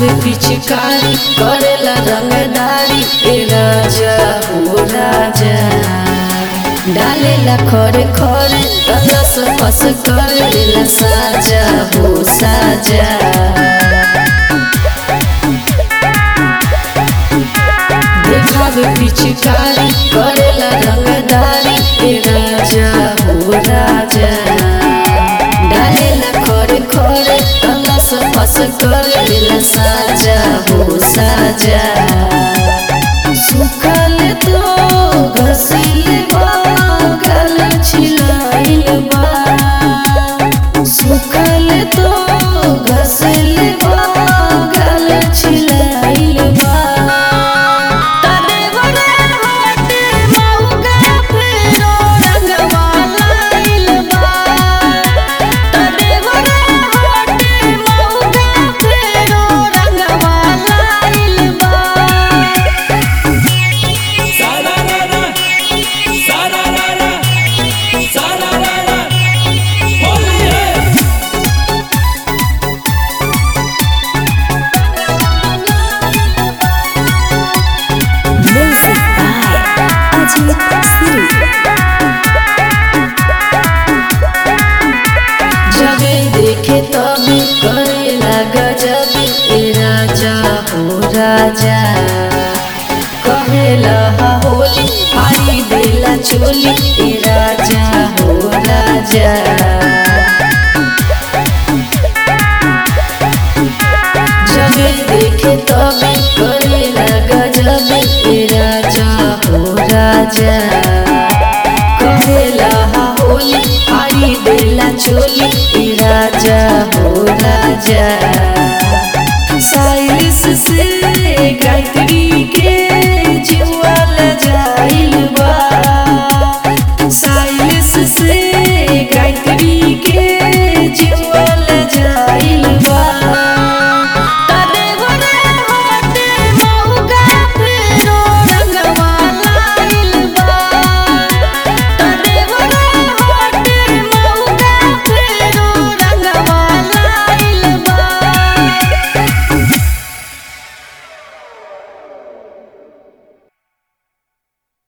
देखावे पिचकारी करेला रंगदारी ए राजा हो राजा डालेला खरे खरे रस फस करेला साजा हो साजा देखावे पिचकारी करेला रंगदारी ए राजा हो राजा डालेला खरे खरे रस फस करेला साजा हो साजा सुखल तो घसिल गल छिलाइल बा सुखल तो घसिल गल छिलाइल बा तदेवरे होते मौका फेरो रंगवा लाइल बा तदेवरे होते मौका फेरो रंगवा लाइल बा Sararara, sararara, sararara, होली है Music by Ajit Siri. जबे देखे तबे करे लगा जबे ए राजा हो राजा कहेला हा होली हारी देला चोली ए राजा हो राजा जबे देखे तबे करे लगा जबे ए राजा हो राजा कहेला हा होली हारी देला चोली ए राजा हो राजा